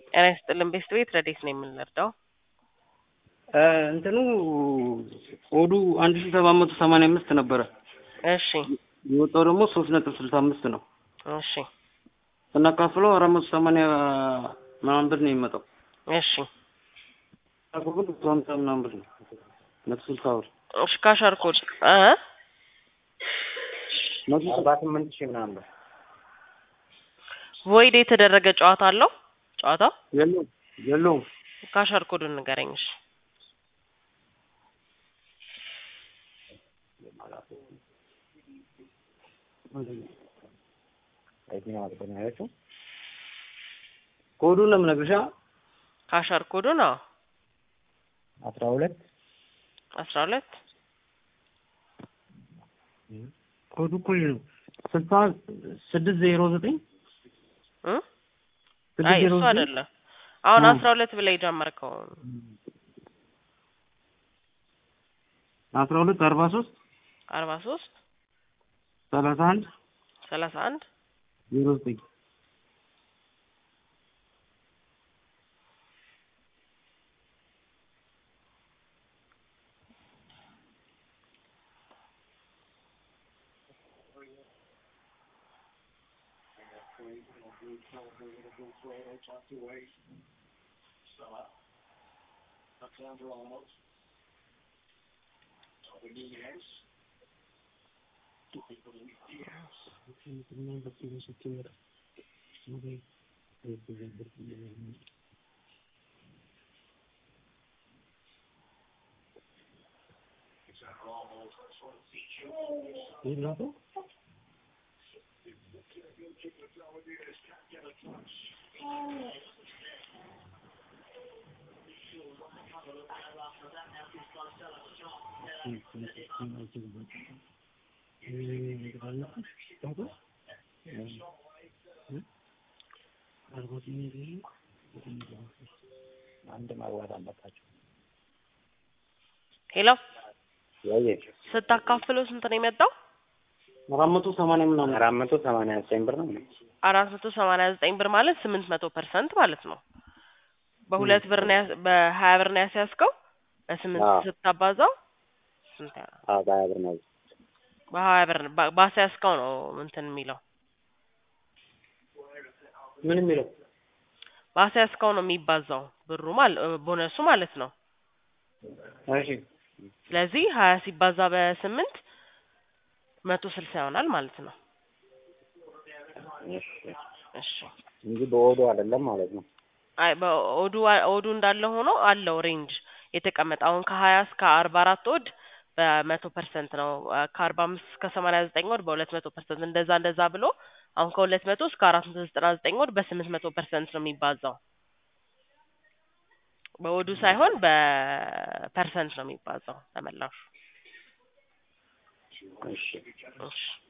ጤና ይስጥልን ቤስት ቤት ረዴት ነው የምንረዳው? እንትኑ ኦዱ አንድ ሺ ሰባት መቶ ሰማንያ አምስት ነበረ። እሺ የወጣው ደግሞ ሶስት ነጥብ ስልሳ አምስት ነው። እሺ ስናካፍለው አራት መቶ ሰማንያ ምናምን ብር ነው የሚመጣው። እሺ አኩል መቶ ሀምሳ ምናምን ብር ነው መቶ ስልሳ ብር እሺ ካሻር ኮድ እ መቶ አርባ ስምንት ሺህ ምናምን ብር ቮይድ የተደረገ ጨዋታ አለው ጨዋታው የለውም የለውም ካሻር ኮዱን ንገረኝ። እሺ የትኛው አጥቶ ነው ያለችው? ኮዱን ነው የምነግርሽ። ካሻር ኮዱን አዎ አስራ ሁለት አስራ ሁለት ኮዱ እኮ ይሄ ነው ስልሳ ስድስት ዜሮ ዘጠኝ እ ስድስት አይ ዜሮ እሱ ዘጠኝ አይደለም። አሁን እ አስራ ሁለት ብለህ የጀመርከው አስራ ሁለት አርባ ሶስት አርባ ሶስት ሰላሳ አንድ ሰላሳ አንድ ዜሮ ዘጠኝ አንድ ማግባት አለባቸው። ሄሎ ያየ ስታካፍለው ስንት ነው የመጣው? አራት መቶ ሰማንያ ምናምን አራት መቶ ሰማንያ ዘጠኝ ብር ነው። አራት መቶ ሰማንያ ዘጠኝ ብር ማለት ስምንት መቶ ፐርሰንት ማለት ነው። በሁለት ብር ነው ያስ- በሀያ ብር ነው ያስያዝከው በስምንት አዎ። ስታባዛው ስንት ያ- አዎ በሀያ ብር ነው። በሀያ ብር ባ- ባስያዝከው ነው እንትን የሚለው ምን የሚለው ባስያዝከው ነው የሚባዛው ብሩ ማለት ቦነሱ ማለት ነው። እሺ ስለዚህ ሀያ ሲባዛ በስምንት መቶ ስልሳ ይሆናል ማለት ነው። እሺ እሺ እንጂ በወዱ አይደለም ማለት ነው። አይ በኦዱ ኦዱ እንዳለ ሆኖ አለው ሬንጅ የተቀመጠ አሁን ከሀያ እስከ አርባ አራት ወድ በመቶ ፐርሰንት ነው ከአርባ አምስት እስከ ሰማንያ ዘጠኝ ወድ በሁለት መቶ ፐርሰንት እንደዛ እንደዛ ብሎ አሁን ከሁለት መቶ እስከ አራት መቶ ዘጠና ዘጠኝ ወድ በስምንት መቶ ፐርሰንት ነው የሚባዛው በወዱ ሳይሆን በፐርሰንት ነው የሚባዛው ተመላሹ እሺ እሺ